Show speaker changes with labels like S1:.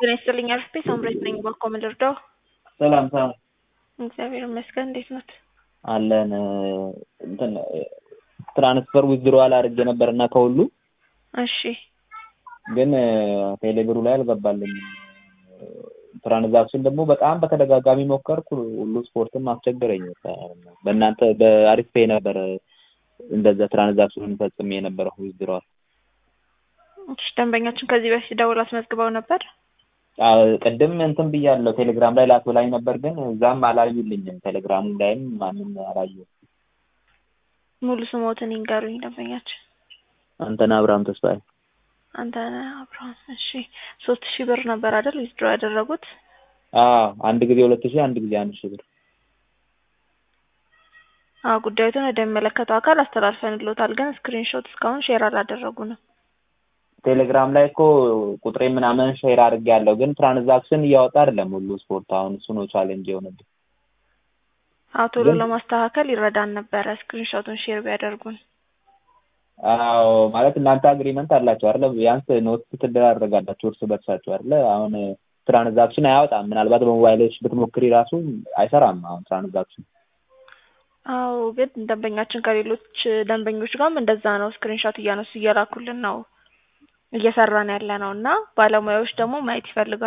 S1: ጤና ይስጥልኝ አርፍቴ ሳምሬት ነኝ። ባኮ ምን ልርዳው?
S2: ሰላም ሰላም
S1: እግዚአብሔር ይመስገን። እንዴት ነት?
S2: አለን እንትን ትራንስፈር ዊዝድሮዋል አድርጌ ነበር እና ከሁሉ
S1: እሺ
S2: ግን ቴሌብሩ ላይ አልገባልኝም። ትራንዛክሽን ደግሞ በጣም በተደጋጋሚ ሞከርኩ። ሁሉ ስፖርትም አስቸገረኝ። በእናንተ በአሪፍ ፔ ነበር እንደዛ ትራንዛክሽኑን ፈጽሜ የነበረው ዊዝድሮዋል።
S1: እሺ ደንበኛችን ከዚህ በፊት ደውል አስመዝግበው ነበር?
S2: ቅድም እንትን ብያለሁ ቴሌግራም ላይ ላክ ብላኝ ነበር፣ ግን እዛም አላዩልኝም። ቴሌግራሙ ላይም ማንም አላዩ።
S1: ሙሉ ስሞትን ይንገሩኝ ደንበኛችን።
S2: አንተነህ አብርሃም ተስፋዬ።
S1: አንተነህ አብርሃም። እሺ ሶስት ሺህ ብር ነበር አይደል ዊዝድሮ ያደረጉት?
S2: አዎ አንድ ጊዜ ሁለት ሺህ አንድ ጊዜ አንድ ሺህ ብር።
S1: አዎ ጉዳዩትን ወደሚመለከተው አካል አስተላልፈንልዎታል፣ ግን ስክሪንሾት እስካሁን ሼር አላደረጉንም።
S2: ቴሌግራም ላይ እኮ ቁጥሬ ምናምን ሼር አድርጌያለሁ፣ ግን ትራንዛክሽን እያወጣ አይደለም ሁሉ ስፖርት። አሁን እሱ ነው ቻሌንጅ የሆነብኝ።
S1: አዎ ቶሎ ለማስተካከል ይረዳን ነበረ ስክሪንሾቱን ሼር ቢያደርጉን።
S2: አዎ ማለት እናንተ አግሪመንት አላችሁ አይደለ? ቢያንስ ኖት ትደራረጋላችሁ እርስ በርሳችሁ አይደለ? አሁን ትራንዛክሽን አያወጣም። ምናልባት በሞባይሎች ብትሞክሪ ራሱ አይሰራም አሁን ትራንዛክሽን።
S1: አዎ ግን ደንበኛችን ከሌሎች ደንበኞች ጋርም እንደዛ ነው። ስክሪንሾት እያነሱ እየላኩልን ነው እየሰራን ያለ ነው እና ባለሙያዎች ደግሞ ማየት ይፈልጋሉ።